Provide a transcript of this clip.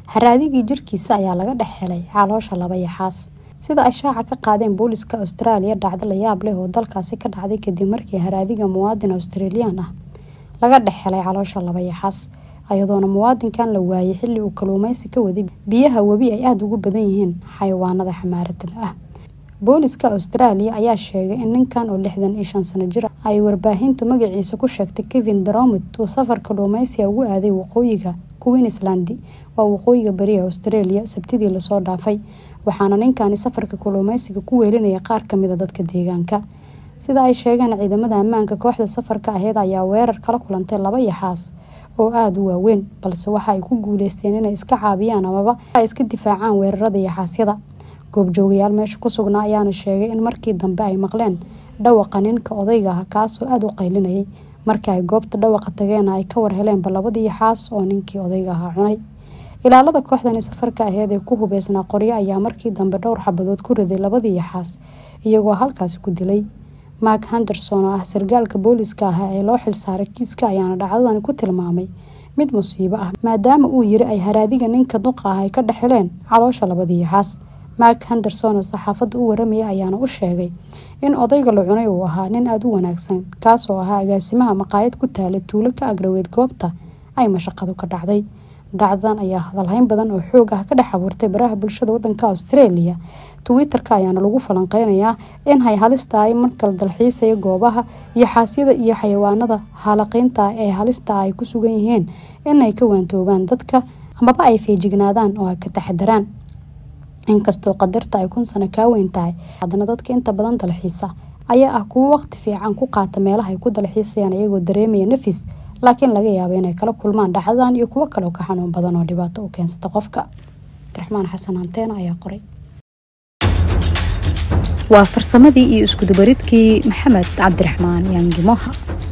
haraadigii jirkiisa ayaa laga dhex helay caloosha laba yaxaas sida ay shaaca ka qaadeen booliska australia dhacdo la yaab leh oo dalkaasi ka dhacday kadib markii haraadiga muwaadin australian ah laga dhex helay caloosha laba yaxaas ayadoona muwaadinkan la waayay xilli uu kaluumeysi ka waday biyaha webi ay aada ugu badan yihiin xayawaanada xamaaratada ah booliska australia ayaa sheegay in ninkan oo lixdan iyo shan sano jir ay warbaahintu magaciisa ku sheegtay kevin dromid uu safar kaluumeysiga ugu aaday waqooyiga queensland waa waqooyiga bariga australia sabtidii lasoo dhaafay waxaana ninkani safarka kaluumeysiga ku weelinaya qaar kamida dadka deegaanka sida ay sheegeen ciidamada ammaanka kooxda safarka aheyd ayaa weerar kala kulantay laba yaxaas oo aada u waaweyn balse waxa ay ku guuleysteen inay iska caabiyaan amaba ay iska difaacaan weerarada yaxaasyada goobjoogayaal meesha ku sugnaa ayaana sheegay in markii dambe ay maqleen dhawaqa ninka odayga ah kaasoo aada u qaylinayay markii ay goobta dhawaqa tageena ay ka war heleenba labadii yaxaas oo ninkii odayga ahaa cunay ilaalada kooxdani safarka aheyd ee ku hubeysnaa qoryo ayaa markii dambe dhowr xabadood ku riday labadii yaxaas iyagoo halkaasi ku dilay mark henderson oo ah sargaalka booliska ah ee loo xilsaaray kiiska ayaana dhacdadani ku tilmaamay mid musiibo ah maadaama uu yiri ay haraadiga ninka duqa ah ay ka dhex heleen caloosha labadii yaxaas mark henderson oo saxaafadda u waramaya ayaana u sheegay in odayga la cunay uu ahaa nin aada u wanaagsan kaasoo ahaa agaasimaha maqaayad ku taala tuulo ka agraweyd goobta ay mashaqadu ka dhacday dhacdadan ayaa hadalhayn badan oo xoog ah ka dhex abuurtay baraha bulshada wadanka australia twitter-ka ayaana lagu falanqeynayaa in hay halista ay markala dalxiisaya goobaha iyo xaasyada iyo xayawaanada haalaqiynta ee halista ay ku sugan yihiin inay ka waantoobaan dadka amaba ay feejignaadaan oo ay ka taxadaraan inkastoo qadarta ay kun sano kaa weyn tahay haddana dadka inta badan dalxiisa ayaa ah kuwo waqti fiican ku qaata meelaha ay ku dalxiisayaan iyagoo dareemaya nafis laakiin laga yaabo inay kala kulmaan dhacdadan iyo kuwo kaleo ka xanuun badan oo dhibaato u keensata qofka abdiraxmaan xasan hanteena ayaa qoray waa farsamadii iyo iskudubaridkii maxamed cabdiraxmaan yaangimoha